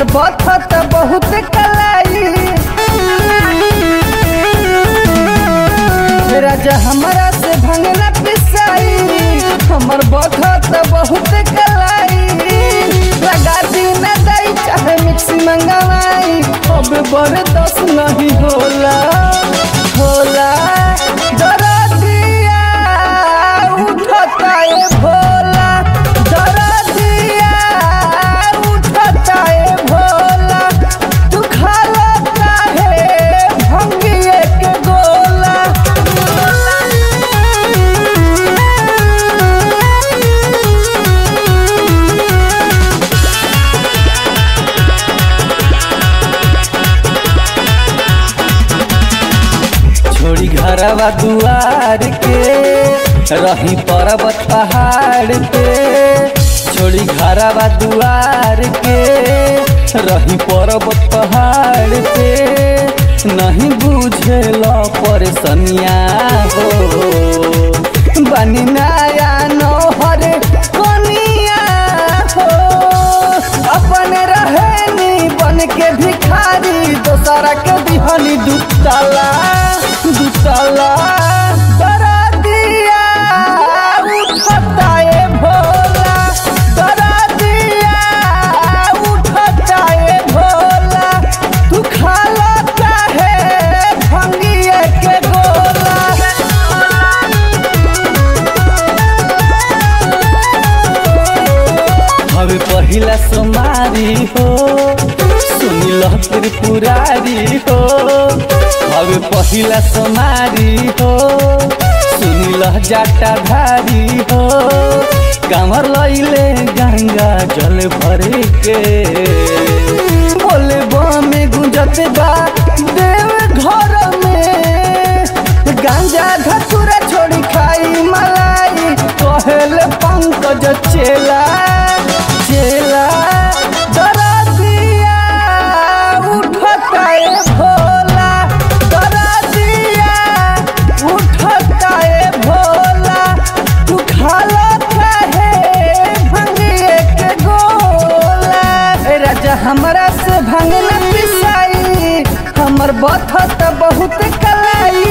हमर बथत बहुत कलाई राजा हमरा से भंगना पिसाई हमर बथत बहुत कलाई लगा दी न दई चाहे मिक्सी मंगवाई अब बर्दाश्त नहीं होला होला दरदिया उठता ए भोला दरदिया उठता ए भोला तू खाला काहे भंगिए के गोला छोड़ी घरवा दुआर के रही पर्वत पहाड़ पे छोड़ी घरवा दुआर के रही पर्वत पहाड़ पे नहीं बुझेल परेशानिया हो बनी नया नौहर कनिया हो अपन रहेनी बन के भिखारी दोसरा के दिहनी दुतला दुतला दरा दिया उठता ए भोला दरा दिया उठता ए भोला तू खाला काहे भंगिए के गोला हवे पहिला सोमारी हो सुनिल त्रिपुरारी हो हवे पहिला सोमारी हो सुनिल जाटाधारी हो कामर लैले गंगा जल भर के बोले बमे गुंजत बा देव घर में गांजा धतुरा छोड़ी खाई मलाई कहेल पंकज चेला चेला दरा दिया उठता ए भोला दरा दिया उठता ए भोला तू खाला काहे भंगिए के गोला ए राजा हमरा से भंगना पिसाई हमर बथत बहुत कलाई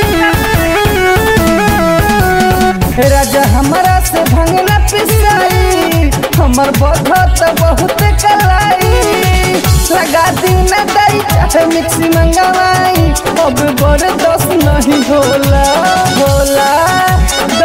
हे राजा हमरा से भंगना पिसाई हमर बधत बहुत कलाई लगा दी न दई चाहे मिक्सी मंगवाई अब बर्दाश्त नहीं होला होला